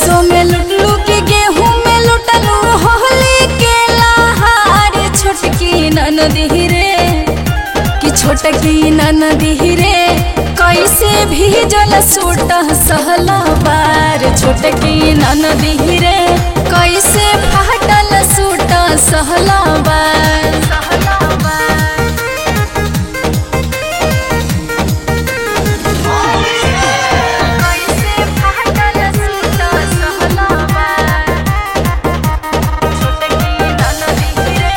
सरसों में लुटलू के गेहूं में लुटलू होली के लहार छोटकी ननदी रे कि छोटकी ननदी रे कैसे भीजल सूट सहला बार छोटकी ननदी रे कैसे फाटल सूट सहला बार सहला बार कैसे फाटल सूट सहला बार छोटकी ननदी रे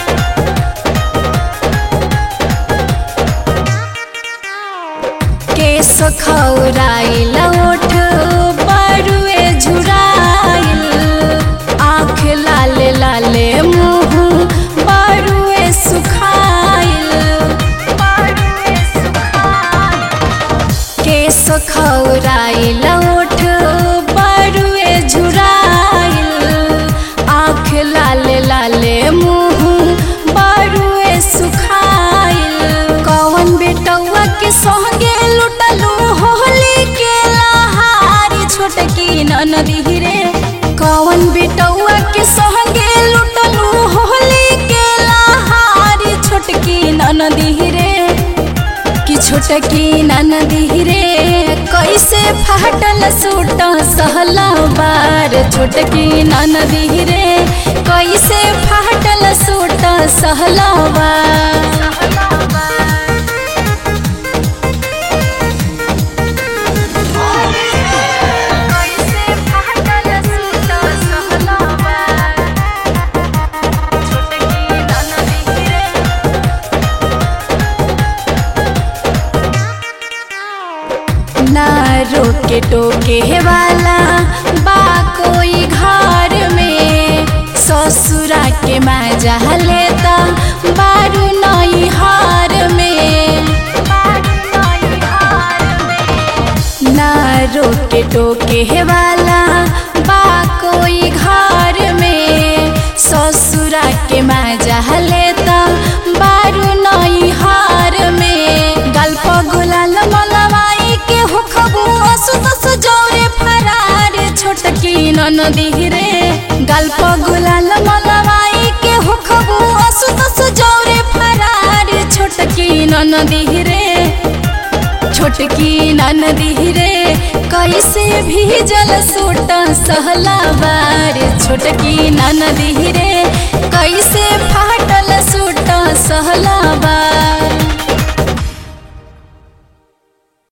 केस खौराइल ओठ बरुए झुराइल आँख लाले लाले मुँह बरुए सुखाइल बरुए सुखाइल केस खौराइल ओठ बरुए झुराइल आँख लाले लाले मुँह बरुए सुखाइल कौन बेटौआ के संगे लुटलू होली के लहारी छोटकी ननदी रे कौन बेटौआ के संगे लुटलू होली के लहारी छोटकी ननदी रे कि छोटकी ननदी रे कैसे फाटल सूट सहला बार छोटकी ननदी रे कैसे फाटल सूट सहला बार कैसे फाटल सूट सहला बार छोटकी ननदी रे ना रोके टोके वाला बा कोई घर में ससुरा के मजा लेता बारू नई हार में ना रोके टोके वाला बा कोई घर में ससुरा के मजा लेता बारू नई हार में गल्प गुलाल मलवाई के हुखबू असुत सजौरे फरार छोटकी ननदी रे गल्प गुलाल मलवाई के हुखबू असुत सजौरे फरार छोटकी ननदी रे छोटकी ननदी रे कैसे भीजल सूट सहला बार छोटकी ननदी रे